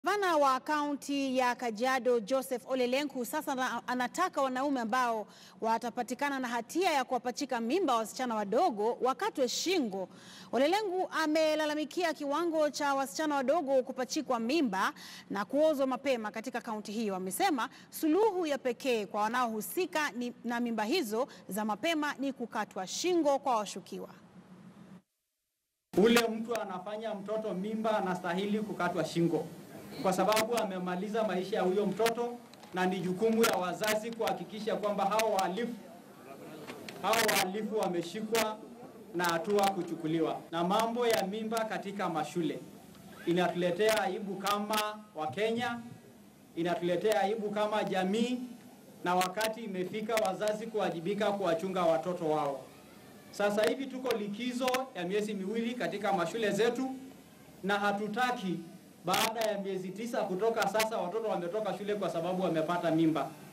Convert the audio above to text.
Gavana wa kaunti ya Kajiado Joseph Ole Lenku sasa ana- anataka wanaume ambao watapatikana na hatia ya kuwapachika mimba wasichana wadogo wakatwe shingo. Ole Lenku amelalamikia kiwango cha wasichana wadogo kupachikwa mimba na kuozwa mapema katika kaunti hiyo. Amesema suluhu ya pekee kwa wanaohusika ni- na mimba hizo za mapema ni kukatwa shingo kwa washukiwa. Ule mtu anafanya mtoto mimba anastahili kukatwa shingo, kwa sababu amemaliza maisha ya huyo mtoto, na ni jukumu ya wazazi kuhakikisha kwamba hao wahalifu hao wahalifu wameshikwa na hatua kuchukuliwa. Na mambo ya mimba katika mashule inatuletea aibu kama Wakenya, inatuletea aibu kama jamii, na wakati imefika wazazi kuwajibika kuwachunga watoto wao. Sasa hivi tuko likizo ya miezi miwili katika mashule zetu, na hatutaki baada ya miezi tisa kutoka sasa watoto wametoka shule kwa sababu wamepata mimba.